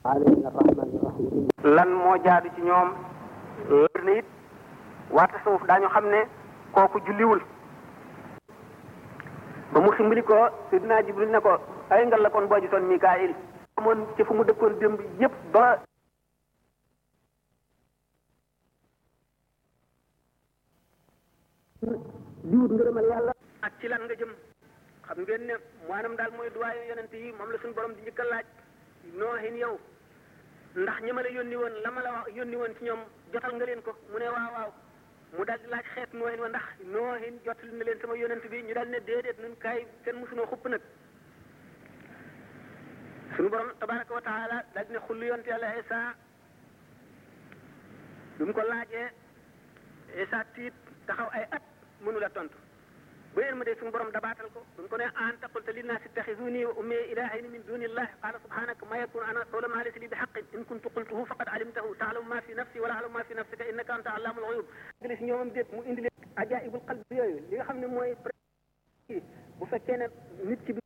alayna rahmani rahim lan moo jaadu ci ñoom wér na it waa tasawuf daañu xam ne kooku julliwul ba mu ximbali ko sidina jibril ne ko ay ngal la kon boo gisoon mikaayil amoon ci fu mu dëkkoon démb yépp ba di wut ngërëmal yàlla ak ci lan nga jëm xam ngeen ne maanaam daal mooy duwaayu yonent yi moom la suñu borom di njëkk a laaj noohin yow ndax ñi ma la yónni woon la ma la wax yónni woon ci ñoom jotal nga leen ko mu ne waaw waaw mu daal di laaj xeet noohin wa ndax noohin jotal na leen sama yonent bi ñu daal ne déedéet nun kaay kenn mosunoo xupp nag suñu borom tabaraka wa taala daal di ne xullu yonent yàlla Isa bi mu ko laajee Isa tiit taxaw ay at mënu la tontu ba yéen ma dee suñu borom dabaatal ko bu ko ne anta qulta linnaasi ittaxizuni wa ummi ilaahayni min duni illah qaala subhanaka ma yakunu ana qawla ma laysa li bi haqqin in kuntu qultuhu faqad alimtahu taalamu ma fi nafsi wala alamu ma fi nafsika innaka anta allaamul ghuyub gële si ñoomam déet mu indi leen ajaibul qalbi yooyu li nga xam ne mooy bu fekkee ne nit ki